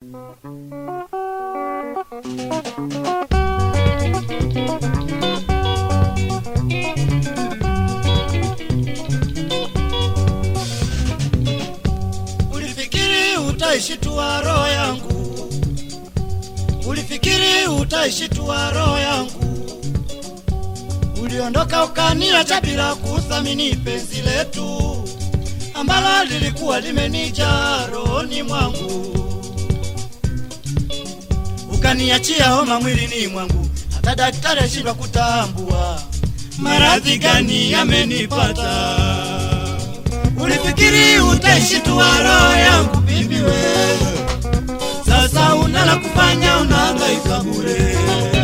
Ulifikiri utaishitua roho yangu, ulifikiri utaishitua roho yangu, uliondoka ukaniacha bila kuthamini penzi letu ambalo lilikuwa limenijaa rohoni mwangu, ukaniachia homa mwilini mwangu, hata daktari ashindwa kutambua maradhi gani yamenipata. Ulifikiri utaishitua roho yangu bibi we, sasa unala kufanya unahangaika bure.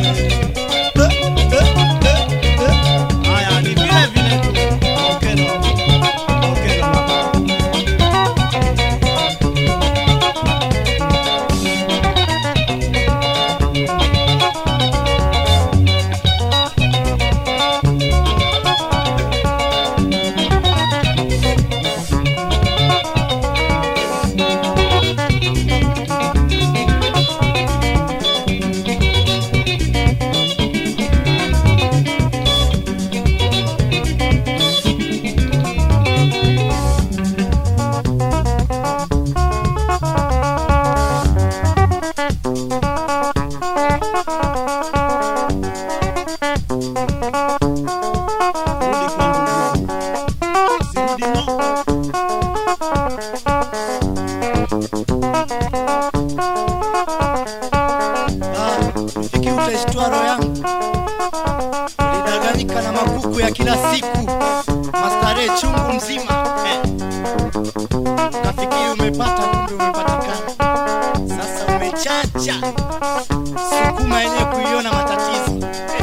Haya, ni vile vile tu. Okelo. Okelo mama. Rudi kwangu. Sirudi ng'o. Ah, ulifikiri utaishtua roho yangu, ulidanganyika na makuku ya kila siku, mastarehe chungu mzima eh. Ukafikiri umepata, kumbe umepatikana. Sasa umechacha, sukuma yenyewe kuiona matatizo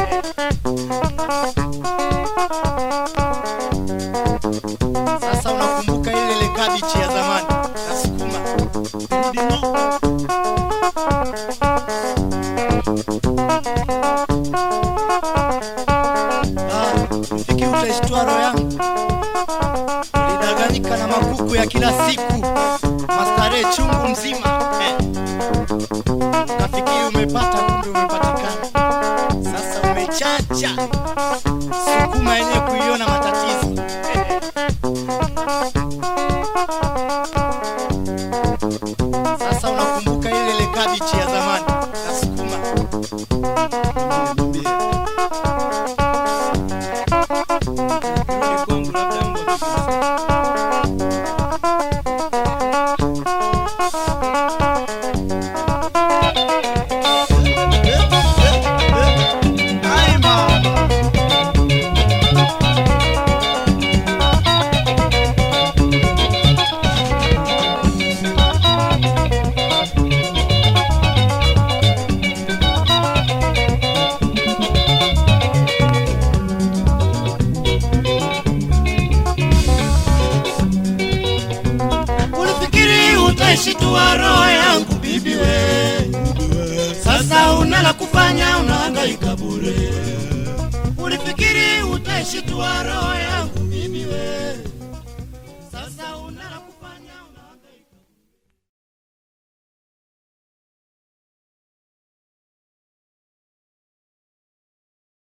Sasa unakumbuka ile ile kabichi ya zamani na sukuma, Rudi ng'o. Ah, ulifikiri utaishtua roho yangu, ulidanganyika na makuku ya kila siku, mastarehe chungu mzima eh. Ukafikiri umepata, kumbe umepatikana. Sasa umechacha, sukuma yenyewe kuiona matatizo Sasa unakumbuka ile ile kabichi ya zamani na sukuma. Niambie. Rudi kwangu labda Mungu atakusikia. Ai mama. Ulifikiri utaishitua roho yangu bibi we, sasa unala kufanya unahangaika bure. Ulifikiri utaishitua roho yangu